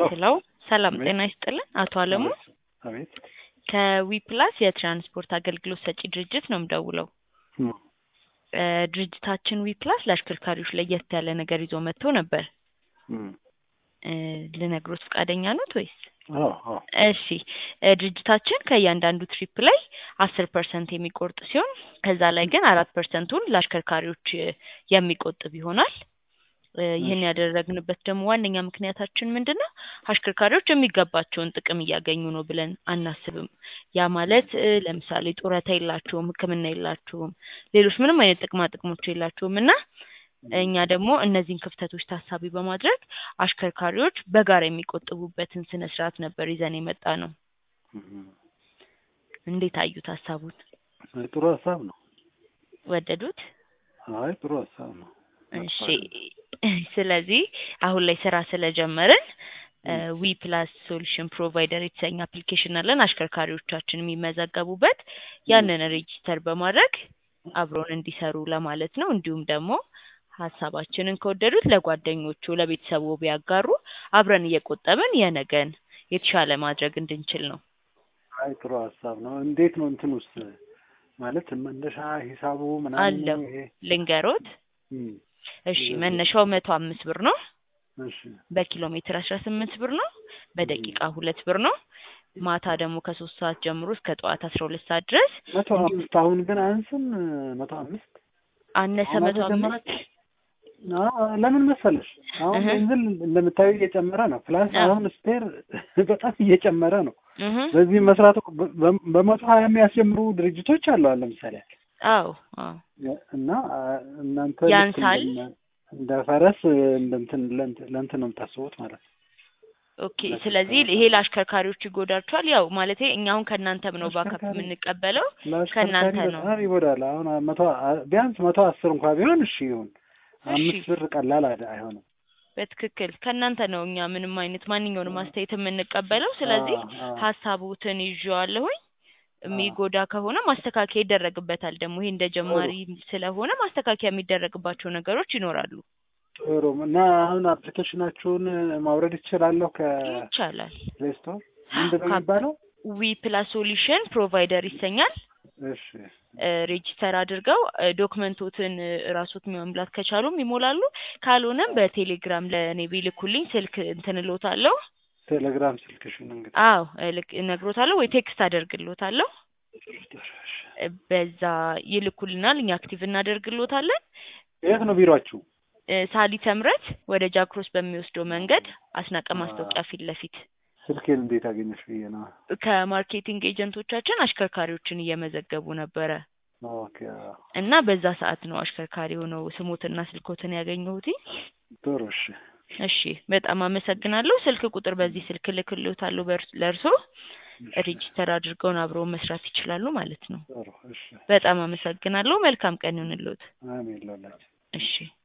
ሄሎ ሰላም ጤና ይስጥልን አቶ አለሙ አቤት ከዊፕላስ የትራንስፖርት አገልግሎት ሰጪ ድርጅት ነው የምደውለው እም፣ እ ድርጅታችን ዊፕላስ ለአሽከርካሪዎች ለየት ያለ ነገር ይዞ መጥቶ ነበር እም፣ እ ልነግሮት ፈቃደኛ ኖት ወይስ አዎ አዎ እሺ እ ድርጅታችን ከእያንዳንዱ ትሪፕ ላይ አስር ፐርሰንት የሚቆርጥ ሲሆን ከዛ ላይ ግን አራት ፐርሰንቱን ለአሽከርካሪዎች እ የሚቆጥብ ይሆናል እ ይህን ያደረግንበት ደግሞ ዋነኛ ምክንያታችን ምንድን ነው አሽከርካሪዎች የሚገባቸውን ጥቅም እያገኙ ነው ብለን አናስብም ያ ማለት እ ለምሳሌ ጡረታ የላቸውም ህክምና የላቸውም ሌሎች ምንም አይነት ጥቅማ ጥቅሞች የላቸውም እና እኛ ደግሞ እነዚህን ክፍተቶች ታሳቢ በማድረግ አሽከርካሪዎች በጋራ የሚቆጥቡበትን ስነ ስርዓት ነበር ይዘን የመጣ ነው እም፣ እንዴት አዩት ሀሳቡን አይ ጥሩ ሀሳብ ነው። ወደዱት አይ ጥሩ ሀሳብ ነው። እሺ ስለዚህ አሁን ላይ ስራ ስለጀመርን ዊ ፕላስ ሶሉሽን ፕሮቫይደር የተሰኘ አፕሊኬሽን አለን አሽከርካሪዎቻችን የሚመዘገቡበት ያንን ሬጂስተር በማድረግ አብረውን እንዲሰሩ ለማለት ነው እንዲሁም ደግሞ ሀሳባችንን ከወደዱት ለጓደኞቹ ለቤተሰቡ ቢያጋሩ አብረን እየቆጠብን የነገን የተሻለ ማድረግ እንድንችል ነው አይ ጥሩ ሀሳብ ነው። እንዴት ነው እንትን ውስጥ ማለት መነሻ ሂሳቡ ምናምን አለው ይሄ ልንገሮት እም፣ እሺ መነሻው መቶ አምስት ብር ነው እሺ በኪሎ ሜትር አስራ ስምንት ብር ነው በደቂቃ ሁለት ብር ነው ማታ ደግሞ ከሶስት ሰዓት ጀምሮ እስከ ጠዋት አስራ ሁለት ሰዓት ድረስ መቶ አምስት አሁን ግን አንስም መቶ አምስት አነሰ አሁን መቶ አምስት ተጨመረች? አዎ፣ ለምን መሰለሽ አሁን እህ። ቤንዚን እንደምታዩ እየጨመረ ነው። ፕላስ አዎ። አሁን ስፔር በጣም እየጨመረ ነው። እህ በዚህ መስራት እኮ በ- በ- በመቶ ሀያ የሚያስጀምሩ ድርጅቶች አሉ አሁን ለምሳሌ አዎ አዎ እና አ፣ እናንተ ልክ ያንሳል? እንደነ- እንደ ፈረስ እንደ እንትን ለእንትን ለእንትን ነው የምታስቡት ማለት ነው። ኦኬ ስለዚህ ይሄ ለአሽከርካሪዎች ይጎዳቸዋል ያው ማለቴ እኛ አሁን ከእናንተም ነው ባካፕ አሽከርካሪ- የምንቀበለው ለአሽከርካሪ ከእናንተ ነው። በጣም ይጎዳል። አሁን መቶ አ- ቢያንስ መቶ አስር እንኳ ቢሆን እሺ ይሁን። አምስት ብር ቀላል አይደ- አይሆንም። በትክክል ከእናንተ ነው እኛ ምንም አይነት ማንኛውንም አስተያየት የምንቀበለው ስለዚህ አዎ፣ አዎ። ሀሳቡትን ይዤዋለሁኝ የሚጎዳ ከሆነ ማስተካከያ ይደረግበታል ደግሞ ይሄ እንደ ጀማሪ ስለሆነ ማስተካከያ የሚደረግባቸው ነገሮች ይኖራሉ ጥሩ እና አሁን አፕሊኬሽናችሁን ማውረድ ይችላለሁ ይቻላል ከፕሌይ ስቶር ምንድን ነው ካፕ- የሚባለው? ዊ ፕላስ ሶሉሽን ፕሮቫይደር ይሰኛል እሺ ሬጂስተር አድርገው እ ዶክመንቶትን እ ራሶት መሙላት ከቻሉም ይሞላሉ ካልሆነም በቴሌግራም ለእኔ ቢልኩልኝ ስልክ እንትን እሎታለሁ ቴሌግራም ስልክሽን እንግዲህ አዎ እልክ እነግሮታለሁ ወይ ቴክስት አደርግሎታለሁ እ በዛ ይልኩልናል እኛ አክቲቭ እናደርግሎታለን የት ነው ቢሮአችሁ? እ ሳሊተ ምሕረት ወደ ጃክሮስ በሚወስደው መንገድ አስናቀ ማስታወቂያ ፊት ለፊት ስልኬን እንዴት አገኘሽ ብዬ ነው። ከማርኬቲንግ ኤጀንቶቻችን አሽከርካሪዎችን እየመዘገቡ ነበረ ኦኬ አዎ። እና በዛ ሰዓት ነው አሽከርካሪ ሆነው ስሞትና ስልኮትን ያገኘሁት ጥሩ እሺ እሺ በጣም አመሰግናለሁ ስልክ ቁጥር በዚህ ስልክ ልክልዎታለሁ በእርስ- ለእርሶ ሬጂስተር አድርገውን አብረው መስራት ይችላሉ ማለት ነው ጥሩ እሺ በጣም አመሰግናለሁ መልካም ቀን ይሁንልዎት አሜን ላላችሁ እሺ